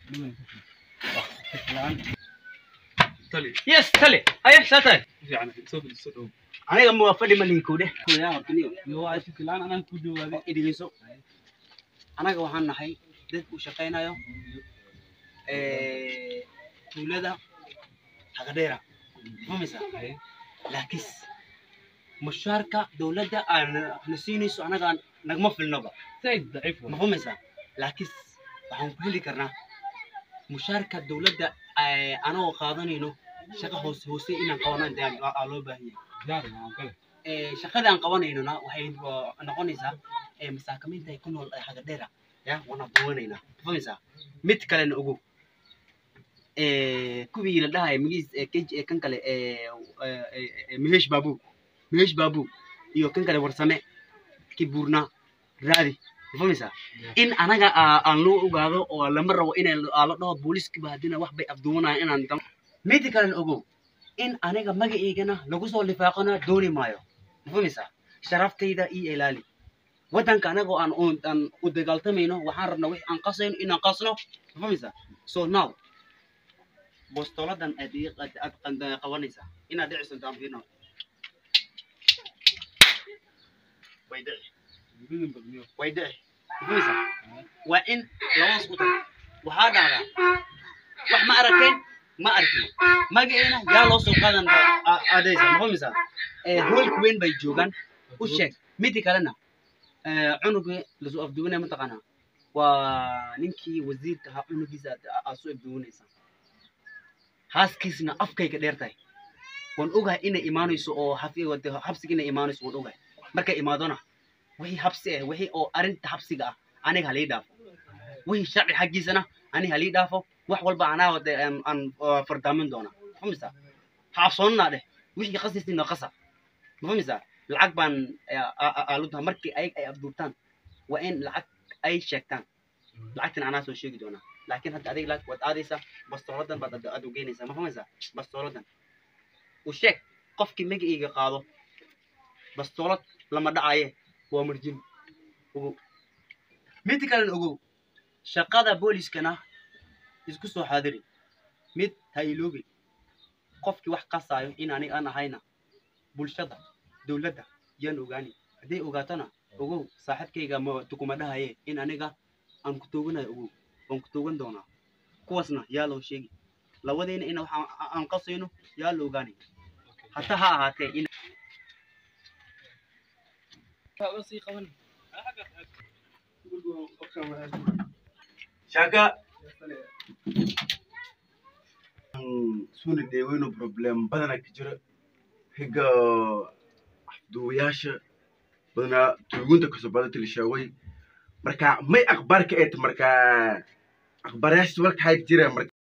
tali yes tale aye saa tahay fiican soo fadhi soo dhow aniga ma waa fadhi malinkuu dheh iyo waa shkilaan anaan ku dhawaaday idhigeyso anaga waxaan nahay dad u shaqaynayo tuulada hagadheera mamisa laakiis mushaarka dowladda aan na siinayso anaga nagma filnoba zaid daciif ma fahmaysaa laakiin waxaan ku heli karnaa mushaarka dowladda eh, anagoo qaadanayno shaqa hoose hoose inaan qabano dee aa aa loo baahan yahay diyaar waan kale Eh, shaqada aan qabanaynona waxay uh, noqonaysaa eh, masaakamiinta ay ku nool ee hagadheera ya waan abuuranaynaa ma fahmaysaa mid kalena ogow Eh, kuwii la dhahay magiis eh, kej eh, kan kale eh, eh, eh, eh, mehesh baabu mehesh baabu iyo kan kale warsame kibuurna raadi ma fahmaysaa in anaga aa- aan loo ogaado oo lama rabo inay aa la dhaho booliskiba haddina wax bay afduwanaya inaan dam midi kalena ogow in aniga magaceygana lagu soo lifaaqana dooni maayo ma fahmaysaa sharaftayda iyo ilaali waddanka anagoo aan u- aan u dagaaltamayno waxaan rabnaa wix aan qasayno inaan qasno ma fahmaysaa so now bostoladan aad ii qad- aad qad- qabanaysaa inaad dhici sonto aan fiirno way dhici gudin badniyo way dhici mafahmaysaa waa in labadaas u tag waxaa dhahdaa wax ma aragteen ma arkin magaceena yaa loo soo qaadan aadaysa ma fahmaysaa Eh, hoolka weyn bay joogaan u sheeg midi kalena eh, cunugii lasoo afduwanaya mataqaanaa waa ninkii wasiirka ahaa cunugiisa aad- aad soo afduwanaysaa haaskiisna afkayga dheer tahay waan ogahay inay imaanayso oo xafi- wade- xabsiga inay imaanayso waan ogahay markay imaadona wixii xabsi ah wixii oo arrinta xabsiga ah aniga halii dhaafo wixii sharci xaggiisana aniga halii dhaafo wax walba anaa wade aan aan, uh, fardaamin doona mafahmaysaa ha cabsoonanaa dheh wixii qasiisina qasa mafahmaysaa lacag baan aaludaha markii ay ay abduurtaan waa in lacag ay sheegtaan lacagtan anaa soo sheegi doonaa laakiin hadda adiga lacag waad aadaysaa bastooladan baad aad u geynaysaa ma fahmaysaa bastooladan u sheeg qofkii magacayga qaado bastoolad lama dhacaye waa marjin ogow mid kalena ogow shaqada booliskana isku soo xaadiri mid ha iloobi qofkii wax qasaayo in aniga aan ahayna bulshada dowladda yaan ogaani hadday ogaatona ogow saaxiibkayga ma tukuma dhahaye in aniga aan ku tooganayo ogow waan ku toogan doonaa kuwaasna yaa loo sheegi labadeena in wax aan- aan qasayno yaa la ogaani hata ha ahaatee in sii qaban shaka suuna deeweyno problem badana ka jira higa afduwayaasha badanaa tuugunta kasoo badanta la sheegay marka may akhbaar ka eet marka akhbaarayaasha walka hayb jira marka